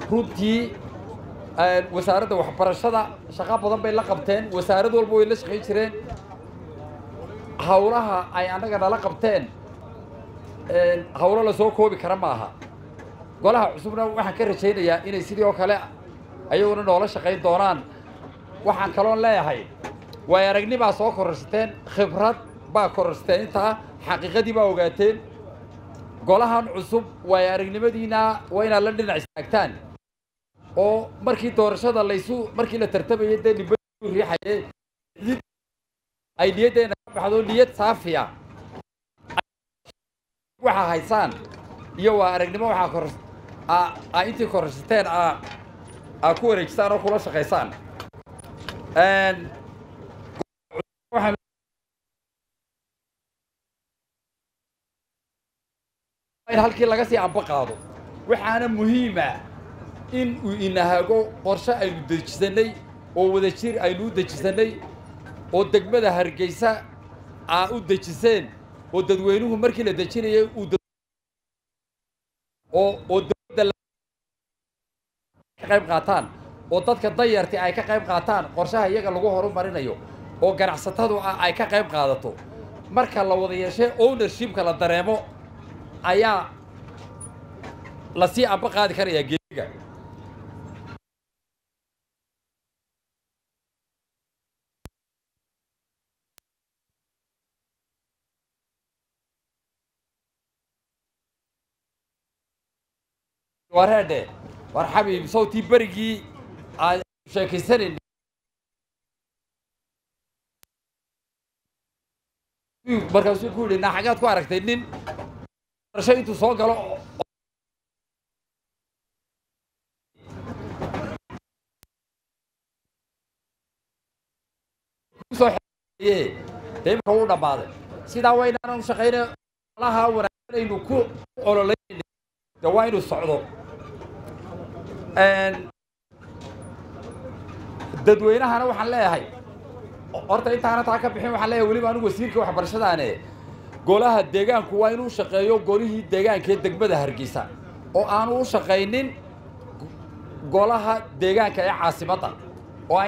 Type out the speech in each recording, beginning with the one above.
runtii wasaaradda waxbarashada shaqo badan bay la qabteen wasaarad walba way la shaqayn jireen hawlaha ay annaga nala qabteen hawlo lasoo koobi kara ma aha golaha cusubna waxaan ka rajaynayaa inay sidii oo kale ayaguna noola shaqayn doonaan waxaan kaloon leeyahay waay aragnimaa soo kororsateen khibrad baa kororsateen intaa xaqiiqadii baa ogaateen golahan cusub waay aragnimadiina waa inaad la dhinac istaagtaan oo markii doorashada laysu markii la tartamayay dee nimba riixaye ay niyaddeena ka baxdo niyad saafiya waxaa haysaan iyo waa aragnimo waxaa kor aa intii kororsateen aa aa ku wareejisaan oo kula shaqaysaan in halkii laga sii amba qaado waxaana muhiima in uu inahago qorshe aynu dejisannay oo wadajir aynu u dejisannay oo degmada hargeysa aa u dejiseen oo dadweynuhu markii la dejinayay uu oo oo dowladda ka qayb qaataan oo dadka danyarti ay ka qayb qaataan qorshaha iyaga lagu horumarinayo oo ganacsatadu ah ay ka qayb qaadato marka la wada yeeshee ownershipka la dareemo ayaa lasii amba qaadi karayaa geediga wareedhe war xabiib sawtii berigii aan sheekaysanayn markaasuu ku yidhi naa xagaad ku aragtay nin barasho intuu soo galo kusoo xeeye dee imika wuu dhammaaday sidaa waa inaanan shaqayna olaha wanaagsan aynu ku ololayn de waa inuu socdo dadweynahana waxaan leeyahay horta intaana taa ka bixin waxaan leeyahay weliba anigu wasiirka waxbarashadaane golaha deegaanku waa inuu shaqeeyo golihii deegaanka ee degmada hargeysa oo aanu u shaqaynin golaha deegaanka ee caasimadda oo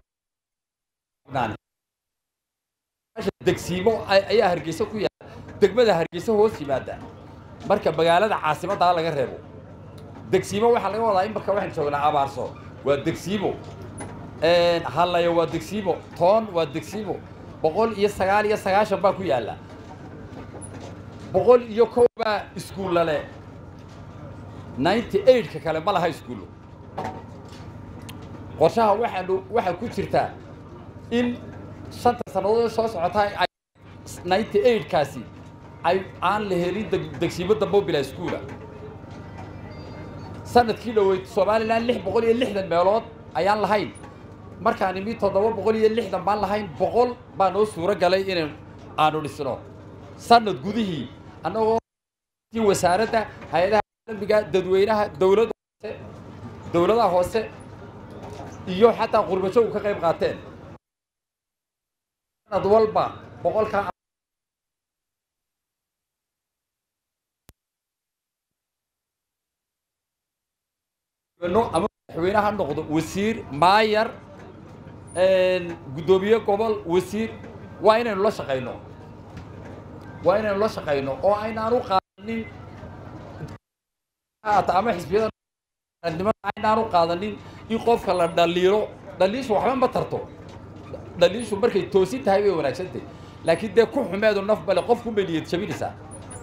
degsiimo ayaa hargeysa ku yaala degmada hargeysa hoos yimaada marka magaalada caasimaddaa laga reebo degsiimo waxaa laga wadaa in marka waxaan joognaa abaarso waa degsiimo hallayo waa degsiimo toon waa degsiimo boqol iyo sagaal iyo sagaashan baa ku yaalla boqol iyo kow baa iskuulla leh ninety eightka kale ma laha iskuullo qorshaha waxaanu waxaa ku jirtaa in shanta sannadood soo socotaa ay ninety eightkaasi ay aan la helin degsiimo dambo bilaa iskuula sanadkii dhoweyd somalilan lix boqol iyo lixdan meelood ayaan lahayn markaan imi toddoba boqol iyo lixdan baan lahayn boqol baa noo suuro galay in aanu dhisno sanad gudihii annagoo wasaaradda hay-adaha caalamiga dadweynaha dowladda hoose dowladaha hoose iyo xataa qurbajoog ka qayb qaateen sanad walba boqolkaa ama madaxweyne ha noqdo wasiir maayar guddoomiye gobol wasiir waa inaynu la shaqayno waa inaynu la shaqayno oo aynaan u qaadanin ama xisbiyada aynaan u qaadanin in qofka la dhaliilo dhaliishu waxba ma tarto dhaliishu markay toosin tahay way wanaagsantahay laakiin dee ku xumeedu naf bale qofku bay niyad jabinaysaa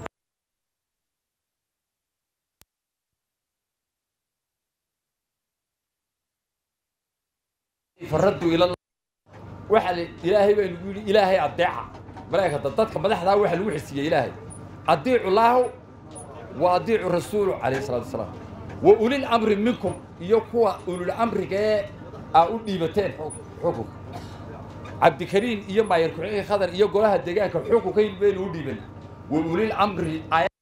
faraddu ila waxa ilaahay baa nagu yidhi ilaahay adeeca malaa'ikata dadka madaxdaa waxa lagu xisiiyey ilaahay adiicu laahu wa adiicu rasuulu calayhi salatu wasalaam wa ulil amri minkum iyo kuwa ulul amriga ee aa u dhiibateen xukunka cabdikariin iyo maayar ku-xigeenka khadar iyo golaha deegaanka xukunka baynu u dhiiban wa ulil amri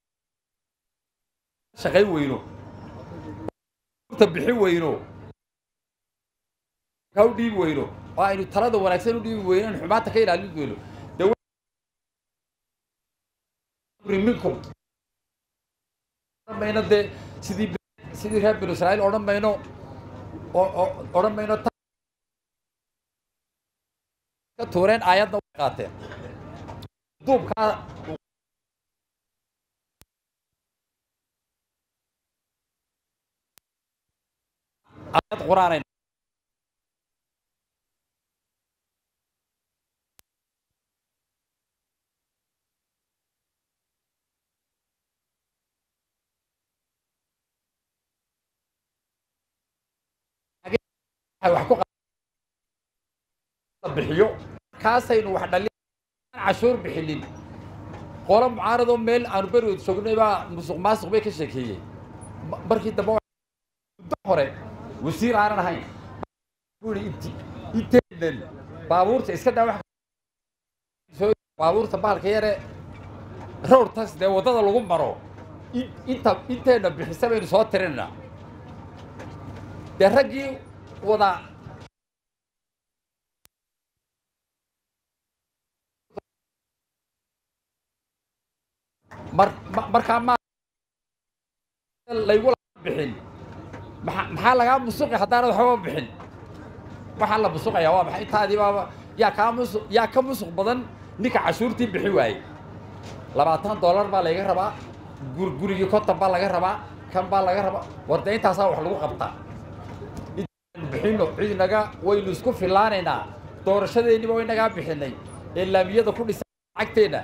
shaqayn weyno bixin weyno u dhiibi weyno oo aynu talada wanaagsan u dhiibi weyno in xumaanta ka ilaalin weyno minkum mayno dee sidii sidii reer binu israa'iil odhan mayno oo oo odhan mayno ka tuureen aayadna way qaateen duubkaa aayad qur-aanay wax ku bixiyo kaasaynu wax dhalin cashuur bixinin qolo mucaaradoo meel aanu berigood joognay baa musuq maasuq bay ka sheekeeyey markii dambe muddo hore wasiir aanan ahayn bui int inteenan baabuurta iska daa wax baabuurta baalka yare road tax dee waddada lagu maro inta inteenna bixisa baynu soo tirinaynaa dee raggii wada mar markaa ma laygula bixin maa maxaa lagaa musuqi haddaanad waxbaba bixin waxaa la musuqayaa waa maxay intaadii baaba yaa kaa musuq yaa ka musuq badan ninka cashuurtii bixi waayey labaatan dollar baa layga rabaa gur gurigii konton baa laga rabaa kan baa laga rabaa war dee intaasaa wax lagu qabtaa bixino cid inaga waynu isku filaanaynaa doorashadeenniba wa inagaa bixinay ee laamiyada ku dhisan lacagteenna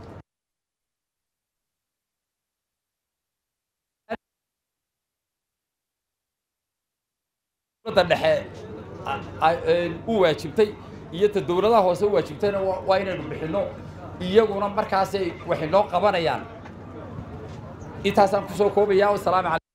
dowladda dhexe u waajibtay iyo ta dowladaha hoose u waajibtayna waa inaynu bixinno iyaguna markaasay wax inoo qabanayaan intaasaan kusoo koobaya wasalaamu alay